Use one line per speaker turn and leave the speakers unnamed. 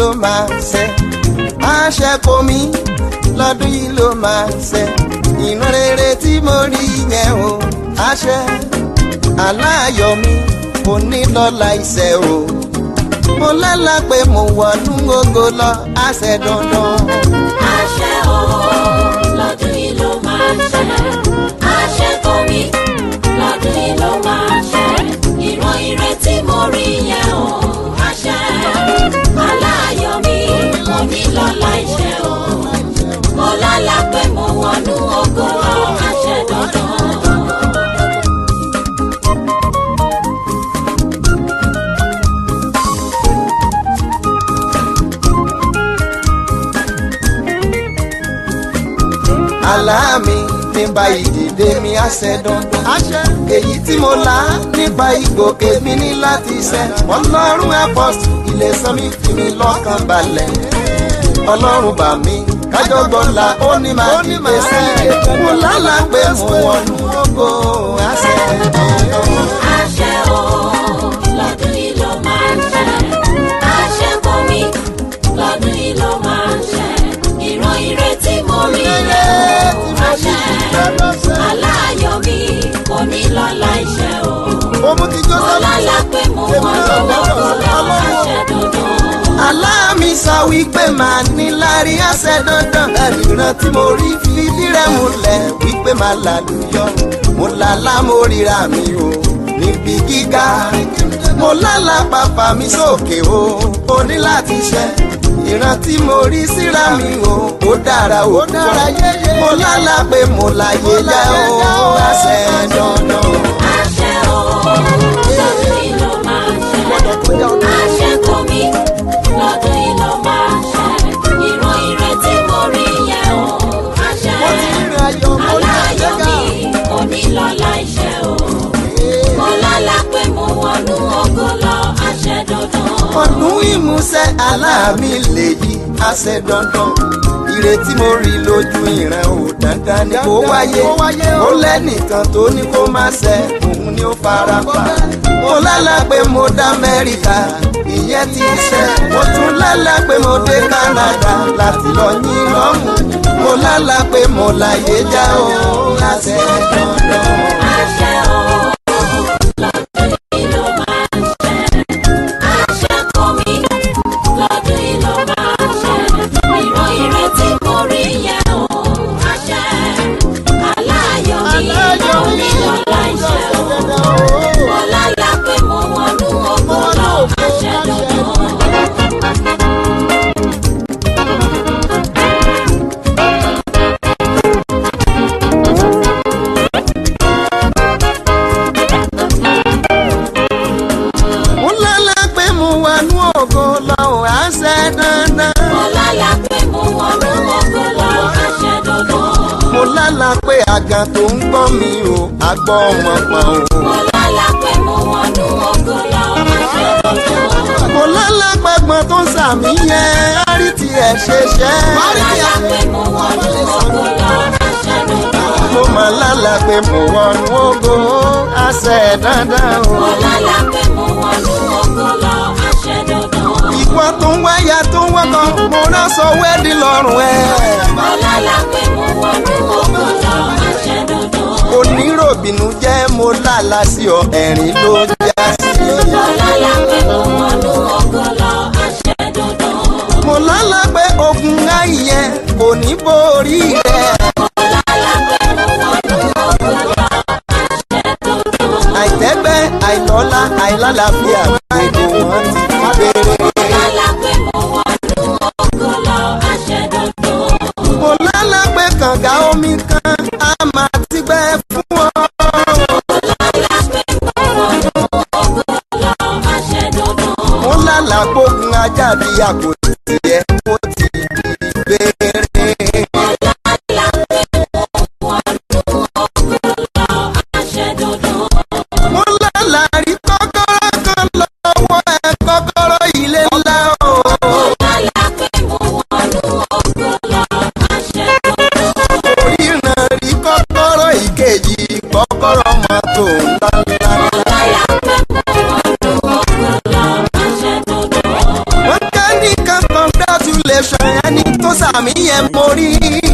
ló máa ṣẹ àṣẹ kò mí lọ́dún yìí ló máa ṣẹ ìran rere tí mo rí yẹn o àṣẹ aláyọ̀ mi kò ní lọ́la iṣẹ́ o mo lálá pé mo wọnú ògo lọ àṣẹ dandan.
àṣẹ o lọ́dún yìí ló máa ṣẹ àṣẹ kò mí lọ́dún yìí ló máa ṣẹ ìran ire tí mo rí yẹn o àṣẹ aláyọ̀ mi mo ní lọ́la iṣẹ́ o mo lálàá pé mo wọnú ògo lọ àṣẹ dandan.
àlá mi nípa ìdìde mi àṣẹ dandan. èyí tí mo là nípa ìgòkè mi ní láti ṣẹ. ọlọ́run apọ́sù ilé sọmi fi mi lọ́kàn balẹ̀. ọlọ́run bà mí kájọ́gbọ́n la ó ní máa dìde sí i. mo lálàá pé mo wọnú ògo àṣẹ dandan.
àṣẹ o lọ́dún yìí ló máa ń ṣẹ àṣẹ kò mí lọ́dún yìí ló máa ń ṣẹ ìran ire tí mo rí yẹn o àṣẹ aláyọ̀ mi kò ní lọ́la iṣẹ́ o
ó mú kí
mo
jọ́sẹ̀
lálàá pé mo wọ́n lọ́wọ́ kó lọ àṣẹ dandan.
aláàmì sọ wípé màá ní lárí àṣẹ dandan ẹnìran tí mo rí fìdí rẹ̀ múlẹ̀ wípé màá lálùyọ mo lálá mo ríra mi o níbi gíga mo lálá pàpà mi sókè o ó ní láti ṣẹ ìran tí mo rí síra mi o ó dára ó dára yéyé mo lálá pé mo láyé já o àṣẹ dandan.
àṣẹ o lọ́dún yìí ló máa ń ṣẹ àṣẹ kò mí lọ́dún yìí ló máa ń ṣẹ ìran ire tí mo rí yẹn o àṣẹ
mo ti rìn ayọ̀ mo ní
aláyọ̀
àṣẹ
mi kò ní lọ́la iṣẹ́ o mo lálàá pé mo wọnú ògo lọ àṣẹ dandan.
ọdún ìmúṣẹ aláàmì lèyí àṣẹ dandan ìrètí mo rí lójú ìran ò dandan ni kó wáyé ó lẹ́nìkan tó ní kó má ṣẹ òun ni ó fara pa mo lálá pé mo dá amẹ́ríkà ìyẹn ti ṣẹ mo tún lálá pé mo dé canada láti lọ yín lọ́mù mo lálá pé mo láyé já o àṣẹ dandan.
àṣẹ o lọ́dún yìí ló máa ń ṣẹ àṣẹ kò mí lọ́dún yìí ló máa ń ṣẹ ìran ire tí mo rí yẹn o àṣẹ aláyọ̀ mi kò ní lọ́la iṣẹ́ o mo lálàá pé mo wọnú ògo lọ àṣẹ dandan.
mo lálá pé mo wà ní ògo lọ́wọ́ àṣẹ dandan.
mo lálàá pé mo wọnú ògo lọ àṣẹ dandan.
mo lálá pé àgàn tó ń gbọ́ mi o àgbọ̀ wọn pọ̀n o.
mo lálàá pé mo wọnú ògo lọ àṣẹ dandan.
mo lálá pé gbọ́n tó ń sàmì yẹn á rí tiẹ̀ ṣe ṣẹ́.
mo lálàá pé mo wọnú ògo lọ àṣẹ dandan.
mo mọ̀ lálá pé mo wọnú ògo àṣẹ dandan o.
mo lálàá pé mo wọnú ògo lọ àṣẹ dandan.
ìwọ tó ń wáyà tó ń wọ́kọ̀ mo rán sọ wẹ́ẹ́dì lọ́rùn ẹ̀.
mo lálàá pé mo wọnú ògo lọ àṣẹ dandan.
oníròbìnú jẹ́ mo lálá sí ọ ẹ̀rín ló já sí.
mo lálàá pé mo wọnú ògo lọ àṣẹ dandan.
mo lálá pé ogun ayẹ kò ní borí rẹ̀. àìtẹ́gbẹ́ àìlọ́lá àìlálàáfíà gbogbo wọn ti bèrè.
lálàá pé mo wọnú ògo lọ àṣẹ dandan.
mo lálá pé kànga omi kan á máa ti gbẹ fún ọ.
àṣẹ dandan.
mo lálá gbógun ajá bí àpótí ẹ mo ti bèrè.
àṣẹ dandan.
mo lálá rí kọ́kọ́rọ́ kan lọ́wọ́ ẹ kọ́kọ́rọ́ ilé ńlá o.
lálàá pé mo wọnú ògo lọ àṣẹ dandan.
oríran rí kọ́kọ́rọ́ ìkejì kọ́kọ́rọ́ mọ́tò ńláńlá.
lálàá pé mo wọnú ògo lọ àṣẹ dandan.
wọ́n ká nìkan kan sàmì yẹn mo rí